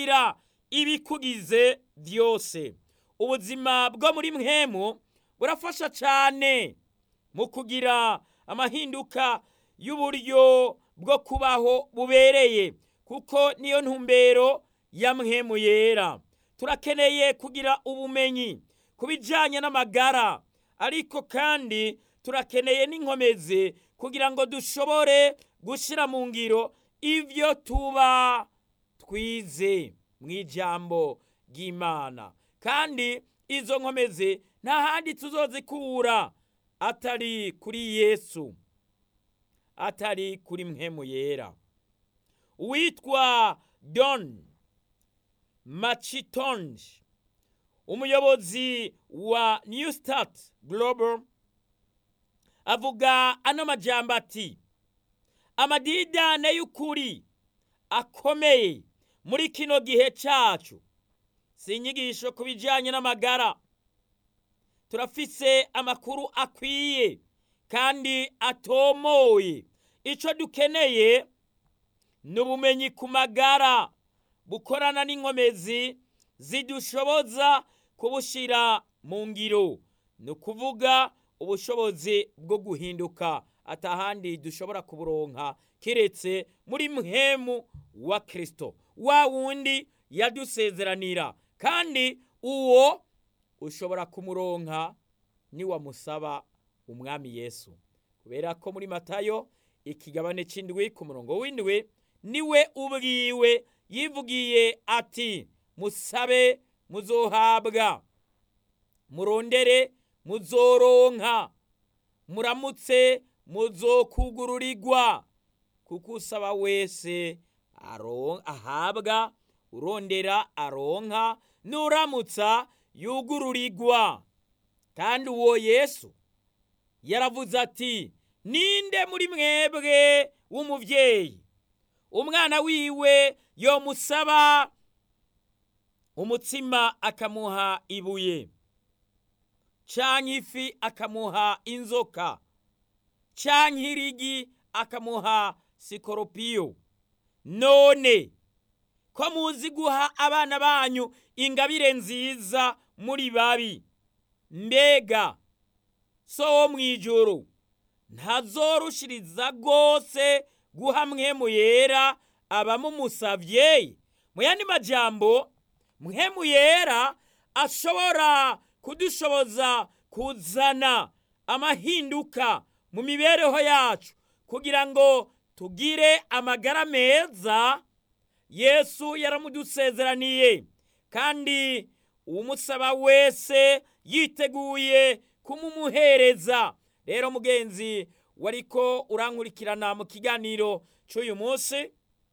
kugira ibikugize byose ubuzima bwo muri mwemu burafasha cyane mu kugira amahinduka y'uburyo bwo kubaho bubereye kuko niyo ntumbero ya mwemu yera turakeneye kugira ubumenyi ku bijyanye n'amagara ariko kandi turakeneye n'inkomezi kugira ngo dushobore gushyira mu ngiro ibyo tuba twize mu ijambo ry'imana kandi izo nkomezi nta handi tuzozikura atari kuri yesu atari kuri mwemu yera uwitwa don macitonge umuyobozi wa new start global avuga ano majambo ati amadidane y'ukuri akomeye muri kino gihe cyacu si inyigisho ku bijyanye n'amagara turafise amakuru akwiye kandi atomoye icyo dukeneye ni ubumenyi ku magara bukorana n'inkomezi zidushoboza kubushyira mu ngiro ni ukuvuga ubushobozi bwo guhinduka atahandi dushobora kuburonka keretse muri mwemu wa kirisito wa wundi yadusezeranira kandi uwo ushobora kumuronka niwamusaba umwami yesu kubera ko muri matayo ikigabane cy'indwi ku murongo w'indwi niwe ubwiwe yivugiye ati musabe muzohabwa murondere muzoronka muramutse muzokugururirwa kuko usaba wese ahabwa urondera aronka nuramutsa yugururirwa kandi uwo yesu yaravuze ati ninde muri mwebwe w'umubyeyi umwana wiwe yomusaba umutsima akamuha ibuye canke ifi akamuha inzoka canke irigi akamuha sikoropiyo none ko muzi guha abana banyu ingabire nziza muri babi mbega so wo mw'ijoro ntazorushiriza rwose guha mwemu yera abamumusavye mu yandi majambo mwemu yera ashobora kudushoboza kuzana amahinduka mu mibereho yacu kugira ngo tugire amagara meza yesu yaramudusezeraniye kandi umusaba wese yiteguye kumumuhereza rero mugenzi wariko urankurikirana mu kiganiro cy'uyu munsi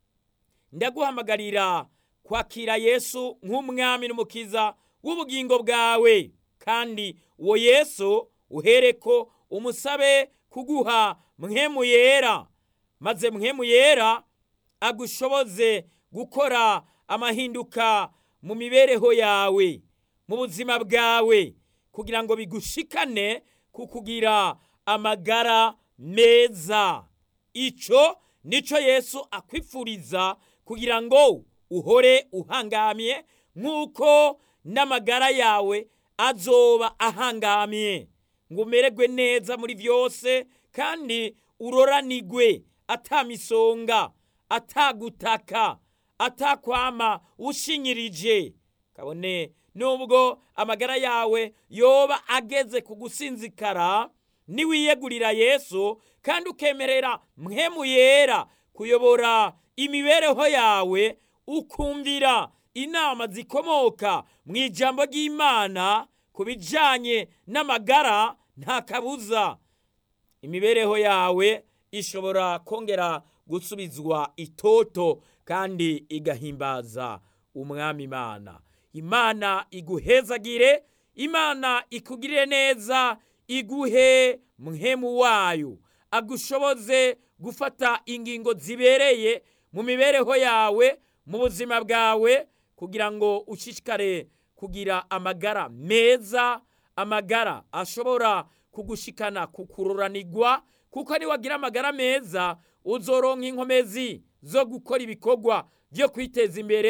ndaguhamagarira kwakira yesu nk'umwami n'umukiza w'ubugingo bwawe kandi uwo yesu uhereko umusabe kuguha mwemu yera maze mwemu yera agushoboze gukora amahinduka mu mibereho yawe mu buzima bwawe kugira ngo bigushikane ku kugira amagara meza icyo nicyo yesu akwifuriza kugira ngo uhore uhangamye nk'uko n'amagara yawe azoba ahangamye ngo umererwe neza muri byose kandi uroranigwe atamisonga atagutaka atakwama ushinyirije kabone nubwo amagara yawe yoba ageze ku gusinzikara niwiyegurira yesu kandi ukemerera mwemu yera kuyobora imibereho yawe ukumvira inama zikomoka mu ijambo ry'imana ku bijyanye n'amagara nta kabuza imibereho yawe ishobora kongera gusubizwa itoto kandi igahimbaza umwami imana imana iguhezagire imana ikugirire neza iguhe mwemu wayo agushoboze gufata ingingo zibereye mu mibereho yawe mu buzima bwawe kugira ngo ushishikare kugira amagara meza amagara ashobora kugushikana kukururanirwa kuko niwagira amagara meza uzoronka inkomezi zo gukora ibikorwa byo kwiteza imbere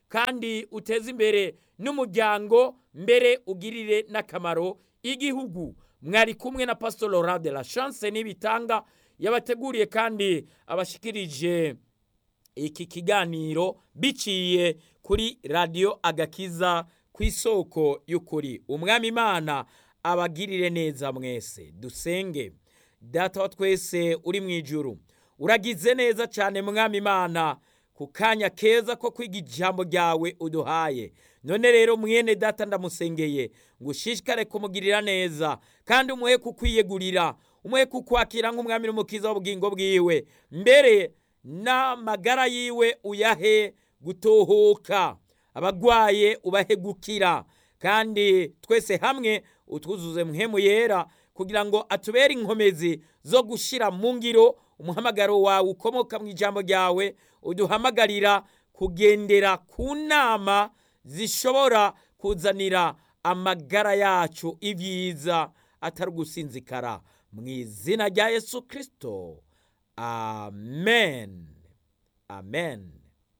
kandi uteze imbere n'umuryango mbere ugirire n'akamaro igihugu mwari kumwe na pastor laurent de la chance n'ibitanga yabateguriye kandi abashikirije iki kiganiro biciye kuri radiyo agakiza ku isoko y'ukuri umwami imana abagirire neza mwese dusenge data wa twese uri mu ijuru uragize neza cyane mwami imana ku kanya keza ko kwiga ijambo ryawe uduhaye none rero mwene data ndamusengeye ngo ushishikare kumugirira neza kandi umuhe kukwiyegurira umuhe kukwakira nk'umwami n'umukiza w'ubugingo bwiwe mbere n'amagara yiwe uyahe gutohoka abagwaye ubahe gukira kandi twese hamwe utwuzuze muhemu yera kugira ngo atubere inkomezi zo gushyira mu ngiro umuhamagaro wawe ukomoka mu ijambo ryawe uduhamagarira kugendera ku nama zishobora kuzanira amagara yacu ibyiza atari ugusinzikara mu izina rya yesu kirisito amen amen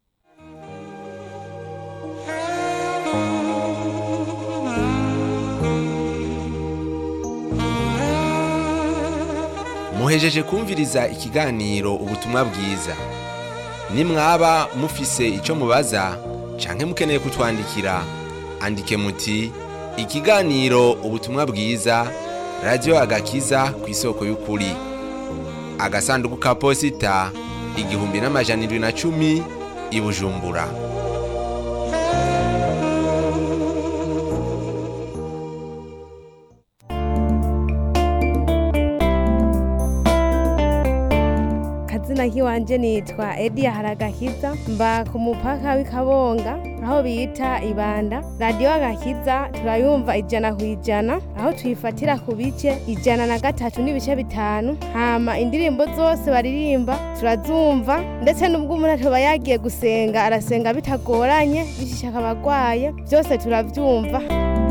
muhejeje kumviriza ikiganiro ubutumwa bwiza nimwaba mufise icyo mubaza canke mukeneye kutwandikira andike muti ikiganiro ubutumwa bwiza radiyo agakiza ku isoko y'ukuri agasanduku ka posita igihumbi n'amajana indwi na cumi i bujumbura kazina kiwanje nitwa Edia Haragakiza mba ku mupaka w'Ikabonga aho bita Ibanda radio agakiza turayumva ijana ku ijana aho tuyifatira ku bice ijana na gatatu n'ibice bitanu hama indirimbo zose baririmba turazumva ndetse n'ubwo umuntu atoba yagiye gusenga arasenga bitagoranye bishishaka abagwaye byose turavyumva